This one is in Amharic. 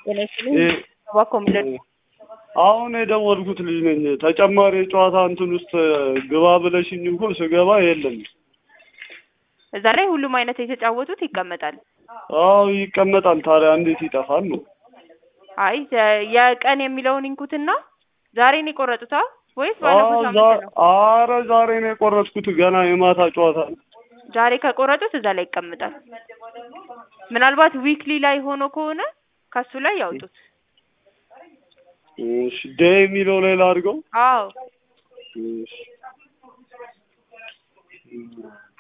ጤና ይስጥልኝ። እባክዎ የሚለን አሁን የደወልኩት ልጅ ነኝ። ተጨማሪ የጨዋታ እንትን ውስጥ ግባ ብለሽኝ እኮ ስገባ የለም። እዛ ላይ ሁሉም አይነት የተጫወቱት ይቀመጣል። አዎ ይቀመጣል። ታዲያ እንዴት ይጠፋል ነው? አይ ዘ- የቀን የሚለውን ይንኩትና ዛሬ ነው የቆረጡታ ወይስ ባለፈው አዎ፣ ሳምንት ዛ- ነው? አረ ዛሬ ነው የቆረጥኩት። ገና የማታ ጨዋታ ነው። ዛሬ ከቆረጡት እዛ ላይ ይቀመጣል። ምናልባት ዊክሊ ላይ ሆኖ ከሆነ ከሱ ላይ ያውጡት። እሺ፣ ዴይ የሚለው ላይ ላድርገው። አዎ እሺ